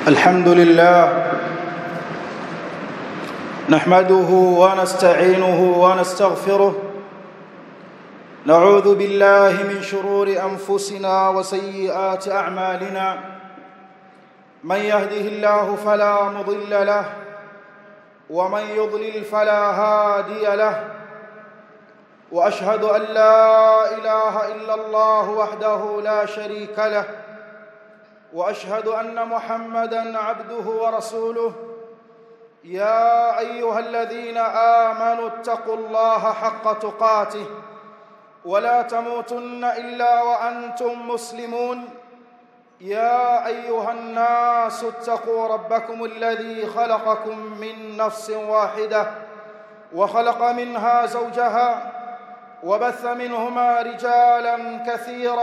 الحمد لله نحمده ونستعينه ونستغفره نعوذ بالله من شرور انفسنا وسيئات اعمالنا من يهده الله فلا مضل له ومن يضلل فلا هادي له واشهد ان لا اله الا الله وحده لا شريك له واشهد ان محمدا عبده ورسوله يا ايها الذين امنوا اتقوا الله حق تقاته ولا تموتن الا وانتم مسلمون يا ايها الناس اتقوا ربكم الذي خلقكم من نفس واحده وخلق منها زوجها وبث منهما رجالا كثيرا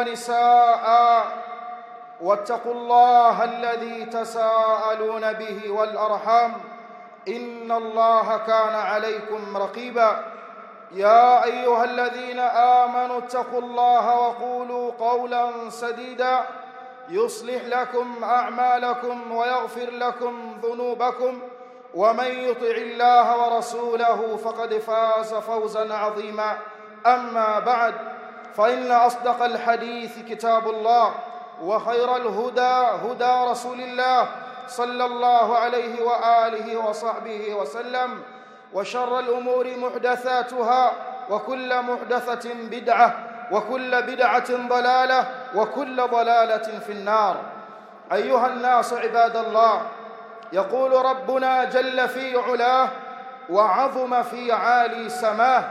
ونساء واتقوا الله الذي تساءلون به والارحام ان الله كان عليكم رقيبا يا ايها الذين امنوا اتقوا الله وقولوا قولا سديدا يصلح لكم اعمالكم ويغفر لكم ذنوبكم ومن يطع الله ورسوله فقد فاز فوزا عظيما اما بعد فان اصدق الحديث كتاب الله وخير الهدى هدى رسول الله صلى الله عليه واله وصحبه وسلم وشر الامور محدثاتها وكل محدثه بدعه وكل بدعه ضلاله وكل ضلاله في النار ايها الناس عباد الله يقول ربنا جل في علاه وعظم في عالي سماه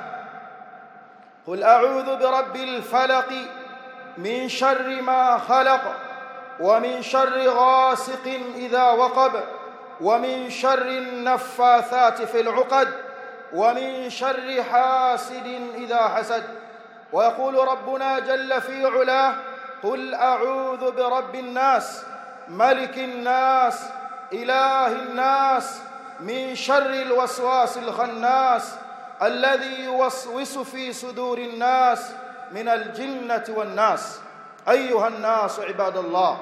قل اعوذ برب الفلق من شر ما خلق ومن شر غاسق اذا وقب ومن شر النفاثات في العقد ومن شر حاسد اذا حسد ويقول ربنا جل في علاه قل اعوذ برب الناس ملك الناس اله الناس من شر الوسواس الخناس الذي يوسوس في صدور الناس من الجنه والناس ايها الناس عباد الله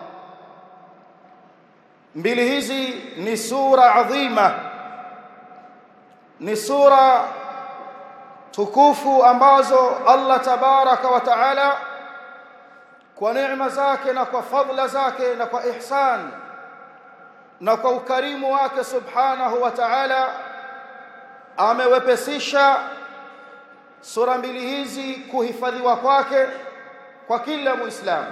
mbili hizi ni sura adhima ni sura tukufu ambazo Allah tabaraka wa taala kwa neema zake na kwa fadhila zake na kwa ihsan na kwa ukarimu wake subhanahu wa ta'ala amewepesisha sura mbili hizi kuhifadhiwa kwake kwa kila muislamu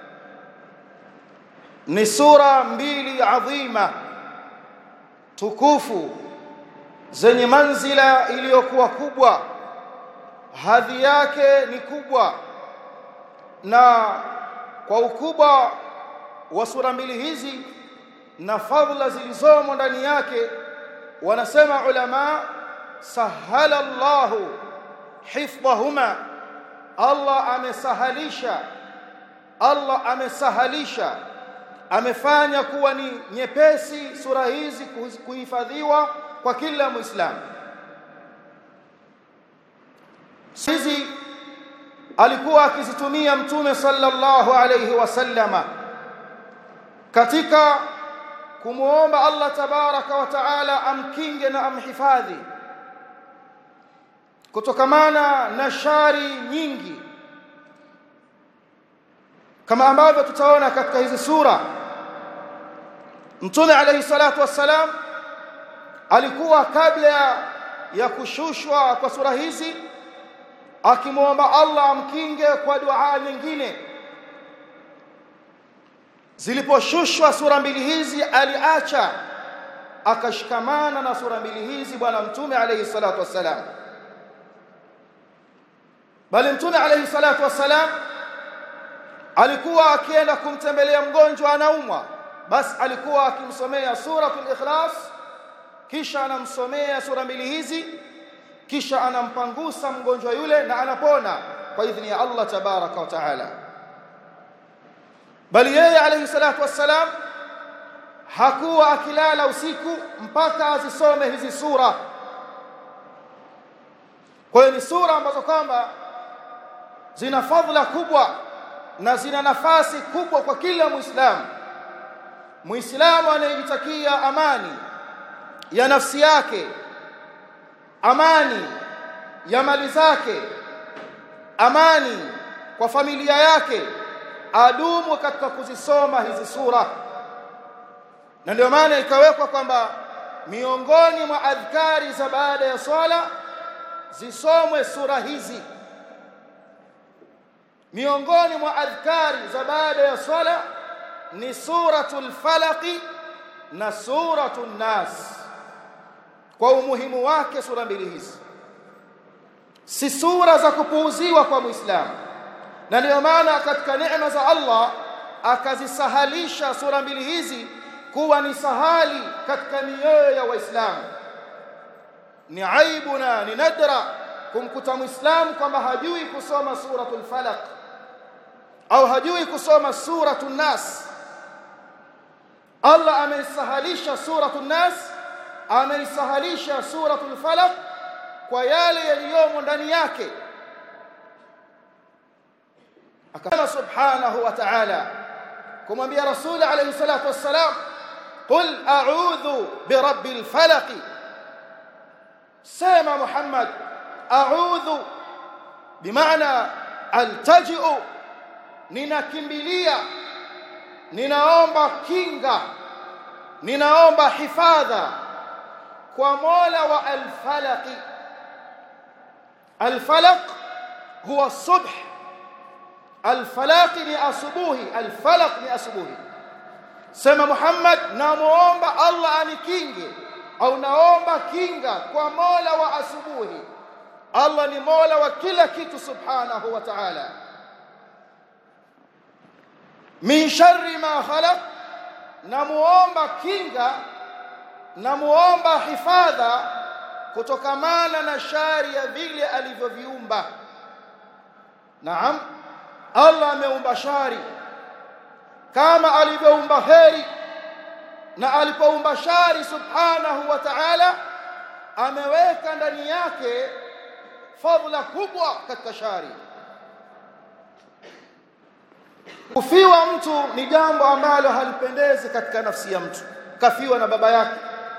ni sura mbili adhima tukufu zenye manzila iliyokuwa kubwa hadhi yake ni kubwa na kwa ukubwa wa sura mbili hizi na fadhila zilizomo ndani yake wanasema ulama sahala Allahu hifdhahuma Allah amesahalisha Allah amesahalisha amefanya kuwa ni nyepesi sura hizi kuhifadhiwa kwa kila muislamu hizi alikuwa akizitumia mtume sallallahu alayhi wasallama katika kumuomba Allah tabaraka wa taala amkinge na amhifadhi kutokamana na shari nyingi kama ambavyo tutaona katika hizi sura mtume alayhi salatu wassalam alikuwa kabla ya kushushwa kwa sura hizi akimwomba Allah amkinge kwa dua nyingine ziliposhushwa sura mbili hizi aliacha akashikamana na sura mbili hizi bwana mtume alayhi salatu wassalam bali mtume alayhi salatu wassalam alikuwa akienda kumtembelea mgonjwa anaumwa basi alikuwa akimsomea suratul ikhlas kisha anamsomea sura mbili hizi kisha anampangusa mgonjwa yule na anapona kwa idhini ya Allah tabaraka wa taala bali yeye alayhi salatu wassalam hakuwa akilala usiku mpaka azisome hizi sura kwa hiyo ni sura ambazo kwamba zina fadhila kubwa na zina nafasi kubwa kwa kila muislamu muislamu anayejitakia amani ya nafsi yake amani ya mali zake amani kwa familia yake adumu katika kuzisoma hizi sura na ndio maana ikawekwa kwamba miongoni mwa adhkari za baada ya swala zisomwe sura hizi miongoni mwa adhkari za baada ya swala ni suratul falaqi na suratul nas kwa umuhimu wake sura mbili hizi si sura za kupuuziwa kwa muislamu na ndio maana katika neema za Allah akazisahalisha sura mbili hizi kuwa ni sahali katika mioyo ya waislamu ni aibu na ni nadra kumkuta muislamu kwamba hajui kusoma suratul falaq au hajui kusoma suratul nas Allah ameisahalisha suratul nas ameisahalisha suratul falaq kwa yale yaliyomo ndani yake akasema subhanahu wa ta'ala kumwambia rasul alayhi salatu wassalam qul a'udhu birabbil falaq sema muhammad a'udhu bimaana altaji'u ninakimbilia ninaomba kinga ninaomba hifadha kwa mola wa alfalaq alfalaq huwa subh alfalaq ni asubuhi alfalaq ni asubuhi sema muhammad namuomba allah anikinge au naomba kinga kwa mola wa asubuhi allah ni mola wa kila kitu subhanahu wa ta'ala min sharri ma khalaq namuomba kinga namuomba hifadha kutokamana na shari ya vile alivyoviumba naam Allah ameumba shari kama alivyoumba heri na alipoumba shari subhanahu wa ta'ala ameweka ndani yake fadhila kubwa katika shari kufiwa mtu ni jambo ambalo halipendezi katika nafsi ya mtu kafiwa na baba yake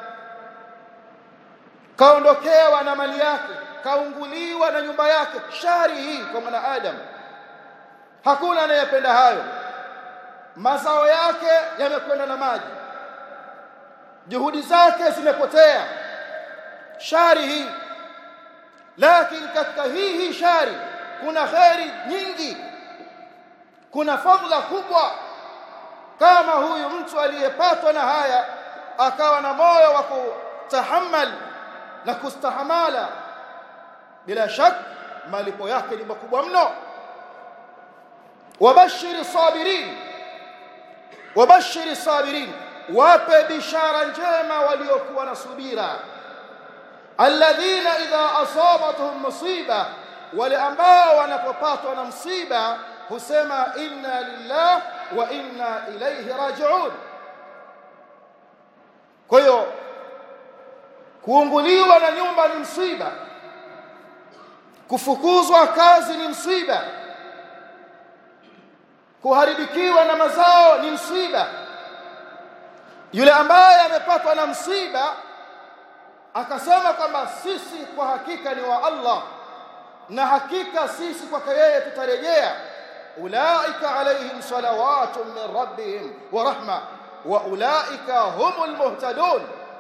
kaondokewa na mali yake kaunguliwa na nyumba yake shari hii kwa mwanadamu hakuna anayependa hayo mazao yake yamekwenda na maji juhudi zake zimepotea shari hii lakini katika hii hii shari kuna kheri nyingi kuna fadhila kubwa kama huyu mtu aliyepatwa na haya akawa na moyo wa kutahammal na kustahamala bila shak malipo yake ni makubwa mno wabashiri sabirin wabashiri sabirin wape bishara njema waliokuwa na subira alladhina idha asabatuhum musiba wale ambao wanapopatwa na msiba husema inna lillah wa inna ilayhi raji'un kwa hiyo kuunguliwa na nyumba ni msiba kufukuzwa kazi ni msiba kuharibikiwa na mazao ni msiba yule ambaye amepatwa na msiba akasema kwamba sisi kwa hakika ni wa Allah na hakika sisi kwake yeye tutarejea ulaika alaihim salawatun min rabbihim wa rahma wa ulaika humul muhtadun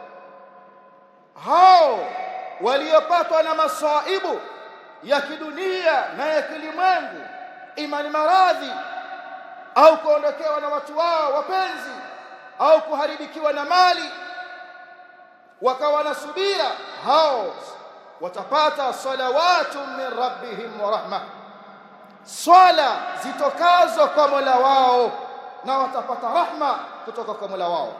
hao waliopatwa na masaibu ya kidunia na ya kilimwengu imani maradhi au kuondokewa na watu wao wapenzi au kuharibikiwa na mali wakawa na subira hao watapata salawatu min rabbihim wa rahma swala zitokazo kwa Mola wao na watapata rahma kutoka kwa Mola wao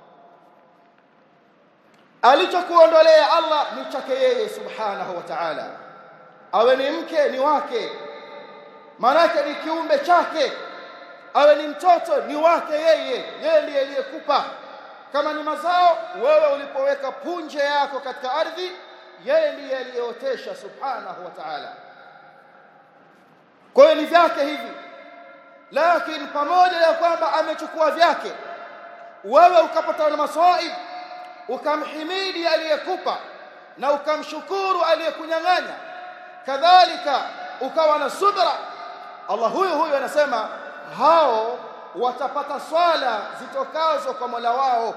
alichokuondolea Allah ni chake yeye subhanahu wa ta'ala awe ni mke ni wake manake ni kiumbe chake awe ni mtoto ni wake yeye yeye ndiye aliyekupa kama ni mazao wewe ulipoweka punje yako katika ardhi yeye ndiye aliyeotesha subhanahu wa ta'ala kwa hiyo ni vyake hivi lakini pamoja na kwamba amechukua vyake wewe ukapata na masaib ukamhimidi aliyekupa na ukamshukuru aliyekunyang'anya kadhalika ukawa na subra Allah huyu huyu anasema hao watapata swala zitokazo kwa Mola wao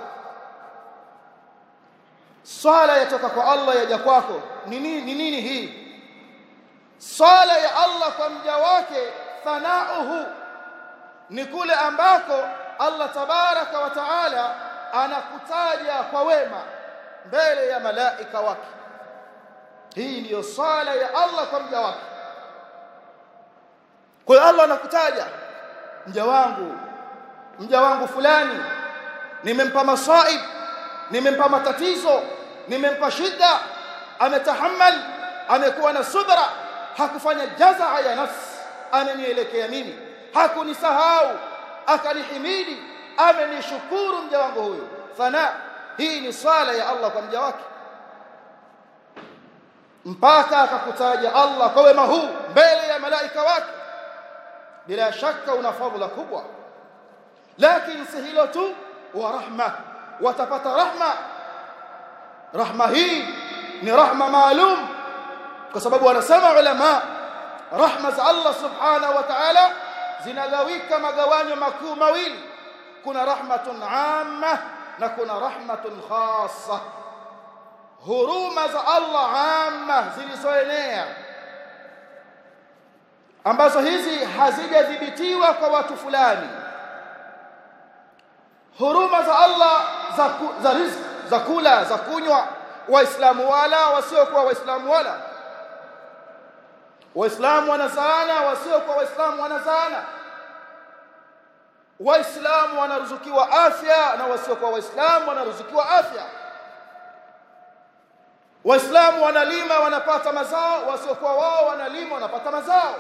swala yatoka kwa Allah yaja kwako ni nini ni nini hii swala ya Allah kwa mja wake thanauhu ni kule ambako Allah tabaraka wa taala anakutaja kwa wema mbele ya malaika wake hii ndiyo swala ya Allah kwa mja wake kwa hiyo Allah anakutaja mja wangu mja wangu fulani nimempa masaib nimempa matatizo nimempa shida ametahammal amekuwa na subra hakufanya jazaa ya nafsi amenielekea mimi hakunisahau akanihimidi amenishukuru mja wangu huyu thana hii ni swala ya Allah kwa mja wake mpaka akakutaja Allah kwa wema huu mbele ya malaika wake bila shaka una fadhila kubwa lakini si hilo tu wa rahma watapata rahma rahma hii ni rahma maalum kwa sababu wanasema ulama rahma za Allah subhanahu wa ta'ala zinagawika magawanyo makuu mawili kuna rahmatun amma na kuna rahmatun khassa huruma za Allah amma zilizoenea ambazo hizi hazijadhibitiwa kwa watu fulani huruma za Allah za, ku, za riziki za kula za kunywa waislamu wala wasiokuwa waislamu wala waislamu wanazaana wasiokuwa waislamu wanazaana waislamu wanaruzukiwa afya na wasiokuwa waislamu wanaruzukiwa afya waislamu wanalima wanapata mazao wasiokuwa wao wanalima wanapata mazao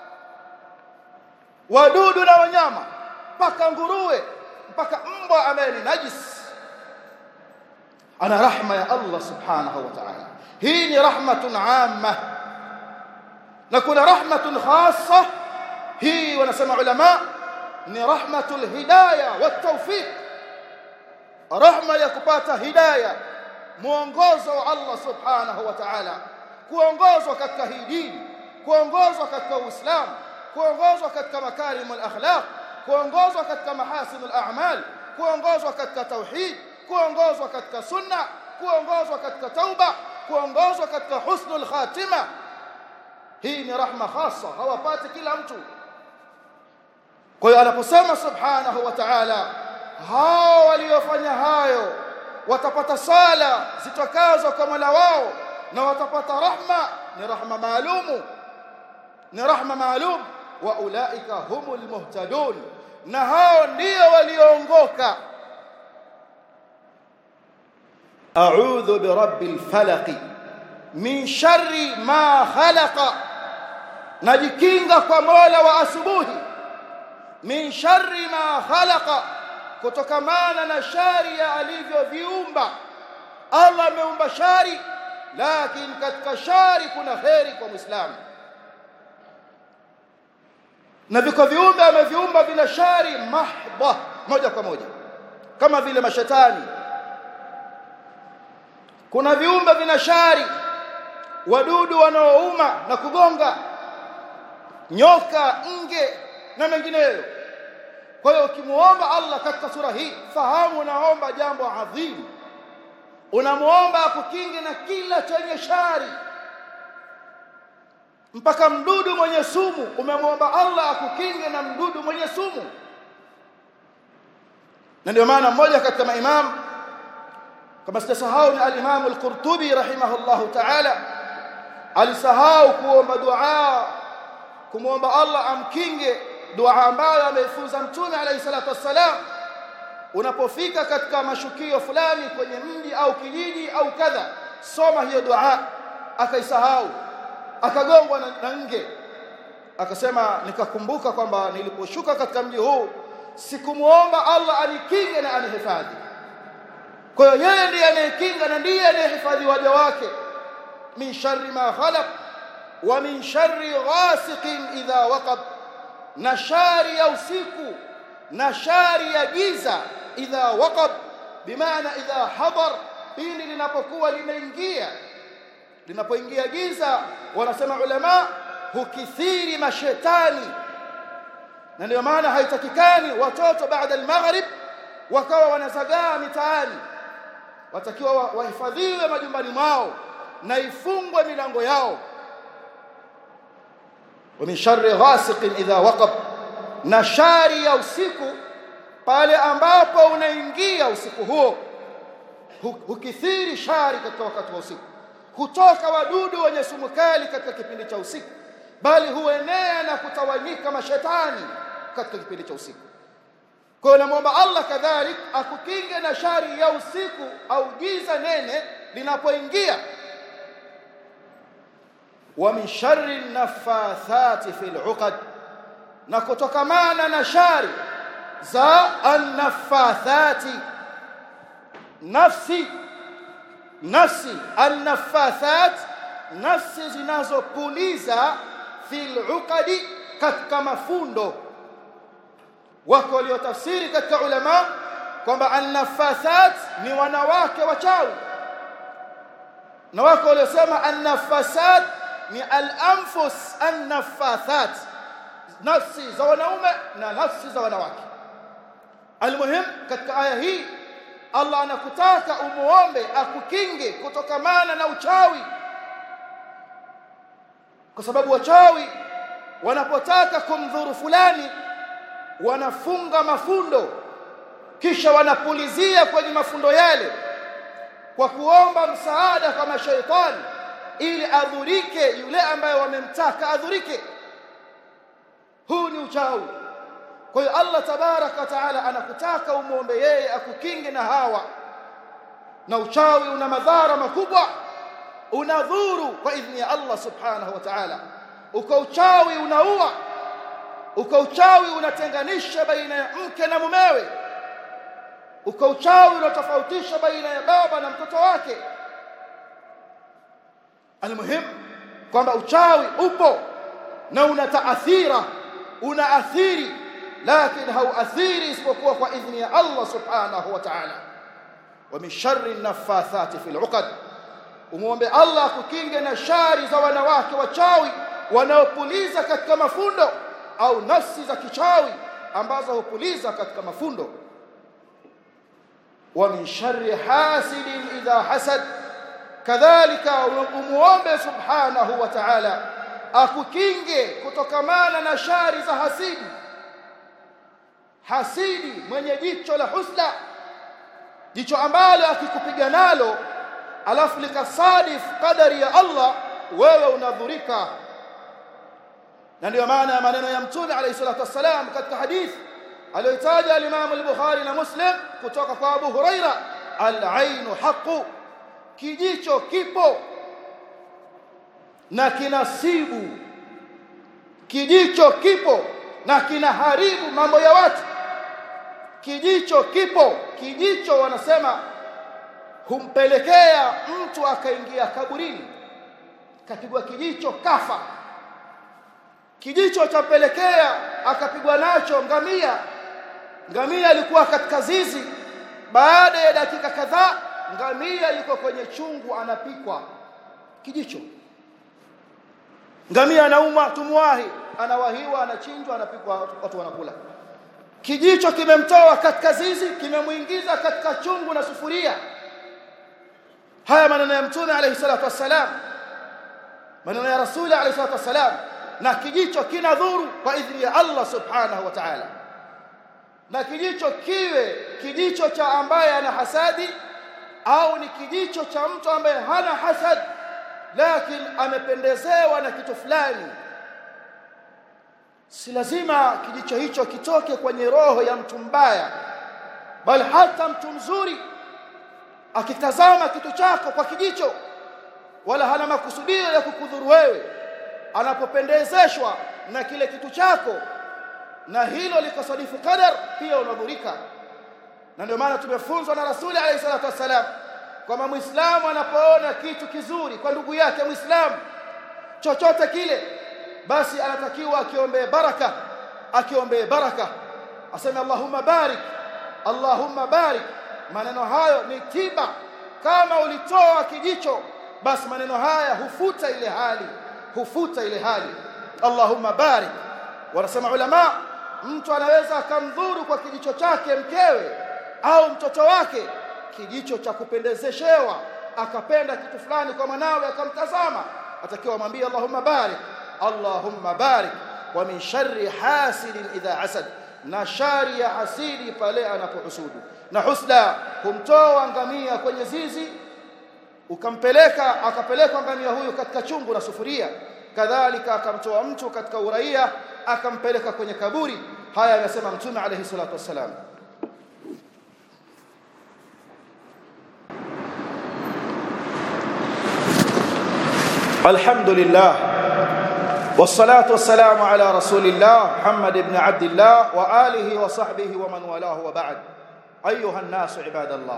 wadudu na wanyama mpaka nguruwe mpaka mbwa ambaye ni najis ana rahma ya Allah subhanahu wa ta'ala hii ni rahmatun amma na kuna rahmatun khassa hii wanasema ulama ni rahmatul hidayah wa tawfiq rahma ya kupata hidayah muongozo wa Allah subhanahu wa ta'ala kuongozwa katika hii dini kuongozwa katika uislamu kuongozwa katika makarimul akhlaq kuongozwa katika mahasinul a'mal kuongozwa katika tauhid kuongozwa katika sunna kuongozwa katika tauba kuongozwa katika husnul khatima hii ni rahma khassa hawapati kila mtu kwa hiyo anaposema subhanahu wa ta'ala hao waliofanya hayo watapata sala zitokazo kwa Mola wao na watapata rahma ni rahma maalumu ni rahma maalum wa ulaika humul muhtadun na hao ndio walioongoka a'udhu bi rabbil falaq min sharri ma khalaqa najikinga kwa Mola wa asubuhi min sharri ma khalaqa kutokamana na shari ya alivyoviumba Allah ameumba shari lakini katika shari kuna kheri kwa muislamu na viko viumbe ameviumba bila shari mahdha moja kwa moja kama vile mashetani kuna viumbe vina shari wadudu wanaouma na kugonga nyoka nge na mengineyo kwa hiyo ukimuomba Allah katika sura hii fahamu unaomba jambo adhimu unamuomba akukinge na kila chenye shari mpaka mdudu mwenye sumu umemwomba Allah akukinge na mdudu mwenye sumu na ndio maana mmoja katika maimamu kama sitasahau ni al-Imam al-Qurtubi rahimahullahu ta'ala alisahau kuomba dua kumwomba Allah amkinge dua ambayo ameifunza mtume alayhi salatu wassalam unapofika katika mashukio fulani kwenye mji au kijiji au kadha soma hiyo dua akaisahau akagongwa na, na nge akasema nikakumbuka kwamba niliposhuka katika mji huu sikumuomba Allah anikinge na anihifadhi kwa hiyo yeye ndiye anayekinga na ndiye anayehifadhi waja wake min sharri ma khalaq wa min sharri ghasiqin idha waqab na shari ya usiku na shari ya giza idha waqab bimaana idha hadar pindi linapokuwa limeingia linapoingia giza wanasema ulama hukithiri mashetani na ndio maana haitakikani watoto baada al-maghrib wakawa wanazagaa mitaani watakiwa wahifadhiwe majumbani mwao na ifungwe milango yao wa min sharri ghasiqin idha waqab na shari ya usiku pale ambapo unaingia usiku huo hukithiri shari katika wakati wa usiku hutoka wadudu wenye sumu kali katika kipindi cha usiku bali huenea na kutawanyika mashetani katika kipindi cha usiku kwa hiyo namwomba Allah kadhalik akukinge na shari ya usiku au giza nene linapoingia wa min sharri nafathati fil uqad na kutokamana na shari za annafathati nafsi nafsi annafathat nafsi zinazopuliza fil uqadi katika mafundo wako waliotafsiri katika ulama kwamba annafathat ni wanawake wachawi na wako waliosema annafasat ni al-anfus annafathat nafsi za wanaume na nafsi za wanawake almuhim katika aya hii Allah anakutaka umuombe akukinge kutokamana na uchawi kwa sababu wachawi wanapotaka kumdhuru fulani wanafunga mafundo kisha wanapulizia kwenye mafundo yale kwa kuomba msaada kwa mashaitani ili adhurike yule ambaye wamemtaka adhurike huu ni uchawi kwa hiyo Allah tabaraka wa taala anakutaka umuombe yeye akukinge na hawa na uchawi una madhara makubwa unadhuru kwa idhni ya Allah subhanahu wa ta'ala uko uchawi unaua uko uchawi unatenganisha baina ya mke na mumewe uko uchawi unatofautisha baina ya baba na mtoto wake almuhim kwamba uchawi upo na una taathira unaathiri lakini hauathiri isipokuwa kwa idhni ya Allah subhanahu wa ta'ala wa min sharri nafathati fil uqad umuombe Allah kukinge na shari za wanawake wachawi wanaopuliza katika mafundo au nafsi za kichawi ambazo hupuliza katika mafundo wa min sharri hasidin idha hasad kadhalika umuombe subhanahu wa ta'ala akukinge kutokamana na shari za hasidi hasidi mwenye jicho la husda jicho ambalo akikupiga nalo alafu likasadif qadari ya Allah wewe unadhurika na ndio maana ya maneno ya mtume alayhi salatu wassalam katika hadithi aliyotaja al-Imam al-Bukhari na Muslim kutoka kwa Abu Huraira al-ainu haqu kijicho kipo na kinasibu kijicho kipo na kinaharibu mambo ya watu kijicho kipo kijicho wanasema humpelekea mtu akaingia kaburini kapigwa kijicho kafa kijicho champelekea akapigwa nacho ngamia ngamia alikuwa katika zizi baada ya dakika kadhaa ngamia yuko kwenye chungu anapikwa kijicho ngamia anaumwa tumwahi anawahiwa anachinjwa anapikwa watu wanakula kijicho kimemtoa katika zizi kimemuingiza katika chungu na sufuria haya maneno ya mtume alayhi salatu wassalam maneno ya rasuli alayhi salatu wassalam na kijicho kina dhuru kwa idhni ya Allah subhanahu wa ta'ala na kijicho kiwe kijicho cha ambaye ana hasadi au ni kijicho cha mtu ambaye hana hasad lakini amependezewa na kitu fulani si lazima kijicho hicho kitoke kwenye roho ya mtu mbaya bali hata mtu mzuri akitazama kitu chako kwa kijicho wala hana makusudio ya kukudhuru wewe anapopendezeshwa na kile kitu chako na hilo likasadifu qadar pia unadhurika na ndio maana tumefunzwa na rasuli alayhi salatu wassalam kwamba muislamu anapoona kitu kizuri kwa ndugu yake muislamu chochote kile basi anatakiwa akiombee baraka akiombee baraka aseme allahumma barik Allahumma barik maneno hayo ni tiba kama ulitoa kijicho basi maneno haya hufuta ile hali hufuta ile hali Allahumma barik wanasema ulama mtu anaweza akamdhuru kwa kijicho chake mkewe au mtoto wake kijicho cha kupendezeshewa akapenda kitu fulani kwa mwanawe akamtazama atakiwa amwambie Allahumma barik Allahumma barik wa min sharri hasidin idha hasad na shari ya hasidi pale anapohusudu na husda kumtoa ngamia kwenye zizi ukampeleka akapelekwa ngamia huyu katika chungu na sufuria kadhalika akamtoa mtu katika uraia akampeleka kwenye kaburi haya anasema mtume alayhi salatu wassalam الحمد لله والصلاة والسلام على رسول الله محمد بن عبد الله وآله وصحبه ومن والاه وبعد أيها الناس عباد الله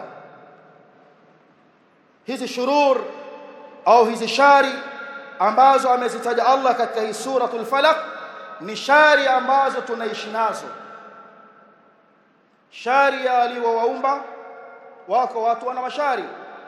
hizi shurur au hizi shari ambazo amezitaja Allah katika hii suratul falaq ni shari ambazo tunaishi nazo shari ya aliowaumba wako watu wana mashari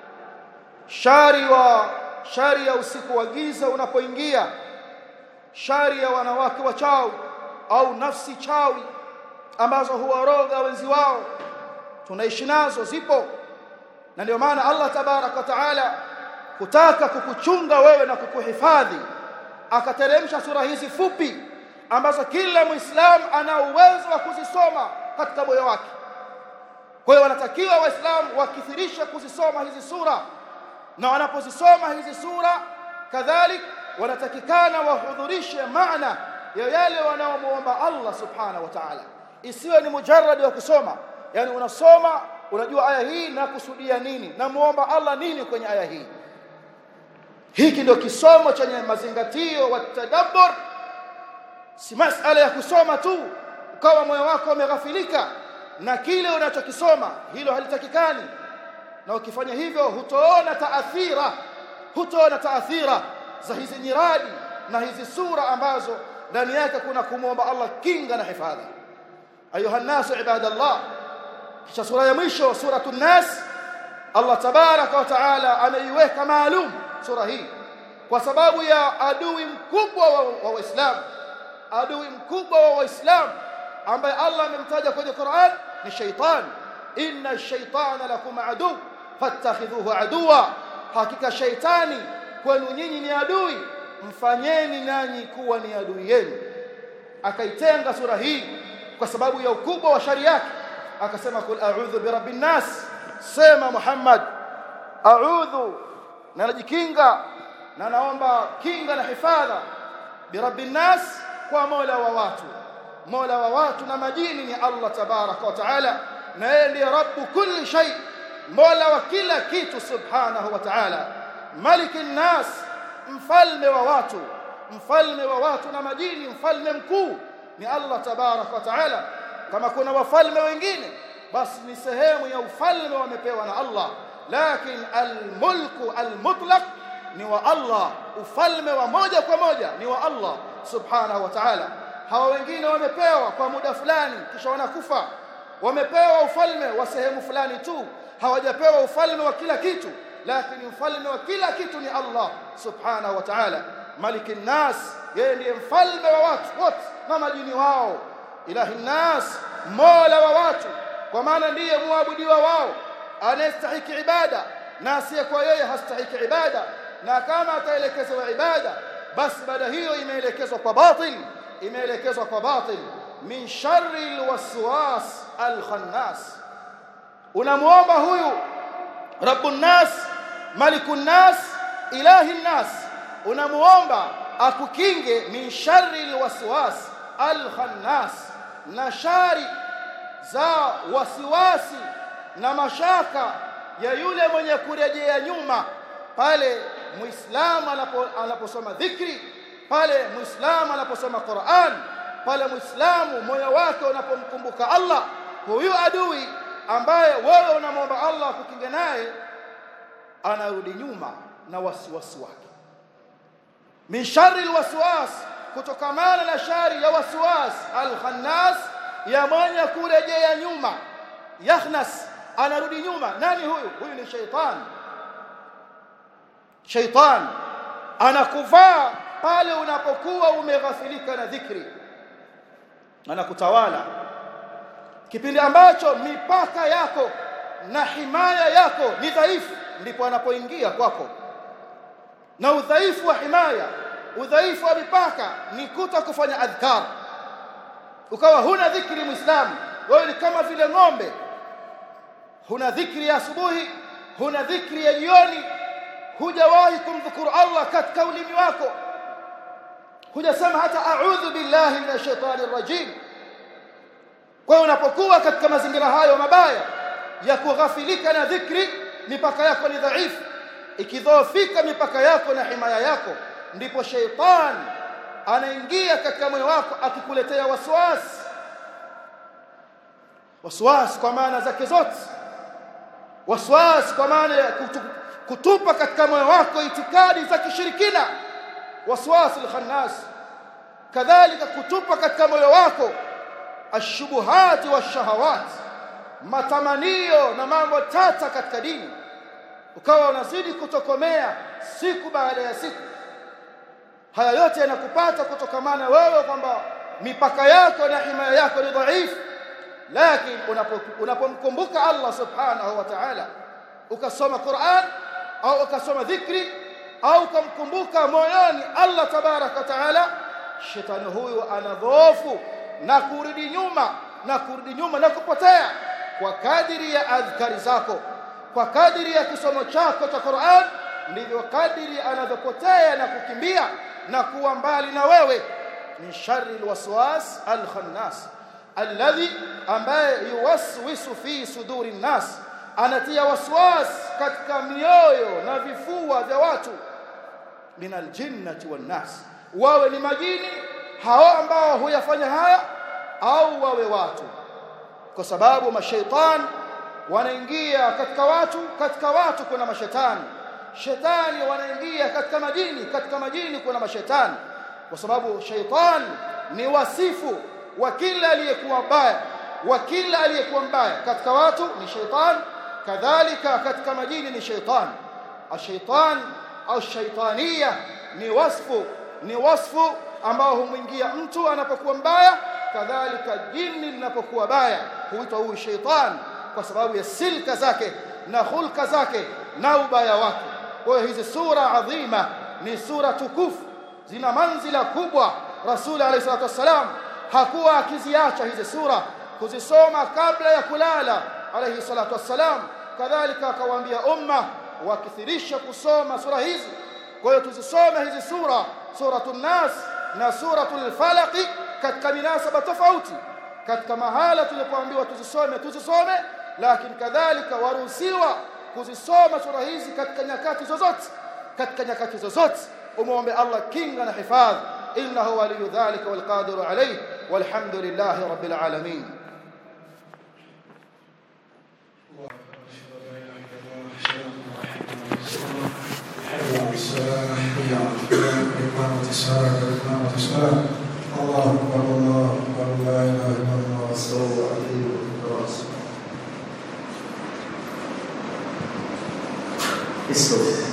shari wa shari ya usiku wa giza unapoingia shari ya wanawake wachawi au nafsi chawi ambazo huwaroga wenzi wao tunaishi nazo zipo na ndio maana Allah tabarak wa taala kutaka kukuchunga wewe na kukuhifadhi akateremsha sura hizi fupi ambazo kila muislam ana uwezo wa kuzisoma katika moyo wake kwa hiyo wanatakiwa waislamu wakithirishe kuzisoma hizi sura na wanapozisoma hizi sura kadhalik wanatakikana wahudhurishe maana ya yale wanaomuomba Allah subhanahu wa ta'ala isiwe ni mujarrad wa kusoma yani unasoma unajua aya hii na kusudia nini na muomba Allah nini kwenye aya hii hiki ndio kisomo chenye mazingatio wa tadabbur si masala ya kusoma tu ukawa moyo wako umeghafilika na kile unachokisoma hilo halitakikani na ukifanya hivyo hutoona taathira hutoona taathira za hizi nyiradi na hizi sura ambazo ndani yake kuna kumwomba Allah kinga na hifadhi ayuha nasu ibadallah kisha sura ya mwisho suratu nas Allah tabaraka wa taala ameiweka maalum sura hii kwa sababu ya adui mkubwa wa waislamu adui mkubwa wa waislamu ambaye Allah amemtaja kwenye Qur'an ni shaitan inna ash-shaytana lakum adu fattakhidhuhu aduwa hakika shaitani kwenu nyinyi ni adui mfanyeni nanyi kuwa ni adui yenu akaitenga sura hii kwa sababu ya ukubwa wa shari yake akasema kul a'udhu birabbin nas sema Muhammad a'udhu na najikinga na naomba kinga na hifadha birabbin nas kwa mola wa watu mola wa watu na majini ni Allah tabaraka wa taala na yeye ndiye rabbu kulli shay mola wa kila kitu subhanahu wa taala malikin nas mfalme wa watu mfalme wa watu na majini mfalme mkuu ni Allah tabarak wa taala kama kuna wafalme wengine basi ni sehemu ya ufalme wamepewa na Allah lakini almulku almutlaq ni wa Allah ufalme wa moja kwa moja ni wa Allah subhanahu wa ta'ala hawa wengine wamepewa kwa muda fulani kisha wanakufa wamepewa ufalme wa sehemu fulani tu hawajapewa ufalme wa kila kitu lakini mfalme wa kila kitu ni Allah subhanahu wa ta'ala maliki nas yeye ndiye mfalme wa watu wote na majini wao ilahi nas mola wa watu kwa maana ndiye muabudiwa wao anayestahiki ibada na asiyekuwa yeye hastahiki ibada na kama ataelekezwa ibada basi ibada hiyo imeelekezwa kwa batil imeelekezwa kwa batil min sharri alwaswas alkhannas unamuomba huyu rabbun nas malikun nas ilahi nas unamuomba akukinge min sharri alwaswas alkhannas na shari za wasiwasi na mashaka ya yule mwenye kurejea nyuma pale muislamu anaposoma dhikri pale muislamu anaposoma Qur'an pale muislamu moyo wake unapomkumbuka Allah huyu adui ambaye wewe unamwomba Allah kukinga naye anarudi nyuma na wasiwasi wake min sharri alwaswas kutokamana na shari ya waswas alkhannas ya mwenye kurejea nyuma yakhnas anarudi nyuma nani huyu huyu ni sheitan sheitan anakuvaa pale unapokuwa umeghafilika na dhikri anakutawala kipindi ambacho mipaka yako na himaya yako ni dhaifu ndipo anapoingia kwako na udhaifu wa himaya udhaifu wa mipaka ni kuto kufanya adhkar ukawa huna dhikri muislamu wewe ni kama vile ng'ombe huna dhikri ya asubuhi huna dhikri ya jioni hujawahi kumdhukuru Allah katika ulimi wako hujasema hata a'udhu billahi minash shaitani rajim kwa unapokuwa katika mazingira hayo mabaya ya kughafilika na dhikri mipaka yako ni dhaifu ikidhoofika mipaka yako na himaya yako ndipo sheitan anaingia katika moyo wako akikuletea waswasi waswasi kwa maana zake zote waswasi kwa maana ya kutupa katika moyo wako itikadi za kishirikina waswasi alkhannas kadhalika kutupa katika moyo wako ashubuhati washahawat matamanio na mambo tata katika dini ukawa unazidi kutokomea siku baada ya siku haya yote yanakupata kutokamana wewe kwamba mipaka yako na himaya yako ni dhaifu lakini unapomkumbuka Allah subhanahu wa ta'ala ukasoma Qur'an au ukasoma dhikri au ukamkumbuka moyoni Allah tabarak wa ta'ala shetani huyu anadhoofu na kurudi nyuma na kurudi nyuma na kupotea kwa kadiri ya adhkari zako kwa kadiri ya kisomo chako cha Qur'an ndivyo kadiri anavyopotea na kukimbia na kuwa mbali na wewe min sharri alwaswas alkhannas alladhi ambaye yuwaswisu fi suduri nnas anatia waswas katika mioyo na vifua vya watu min aljinnati wan nas wawe ni majini hao ambao huyafanya haya au wawe watu kwa sababu mashaitan wanaingia katika watu katika watu kuna mashetani shetani wanaingia katika majini katika majini kuna mashetani kwa sababu shaitan ni wasifu wa kila aliyekuwa mbaya wa kila aliyekuwa mbaya katika watu ni shaitan kadhalika katika majini ni shaitan ashaitan au shaitania ni wasfu ni wasfu ambao humwingia mtu anapokuwa mbaya kadhalika jini linapokuwa baya huitwa huyu shaitan kwa sababu ya silka zake na hulka zake na ubaya wake kwa hiyo hizi sura adhima ni sura tukufu zina manzila kubwa rasul alayhi salatu wassalam hakuwa akiziacha hizi sura kuzisoma kabla ya kulala alayhi salatu wassalam kadhalika akawaambia umma wakithirisha kusoma sura hizi kwa hiyo tuzisome hizi sura suratul nas na suratul falaq katika minasaba tofauti katika mahala tulipoambiwa tuzisome tuzisome lakini kadhalika waruhusiwa kuzisoma sura hizi katika nyakati zozote katika nyakati zozote umuombe Allah kinga na hifadhi innahu waliyu dhalika walqadiru alayhi walhamdulillahi rabbil alamin الله أكبر الله أكبر لا إله إلا الله استوى عليه برأسه استوى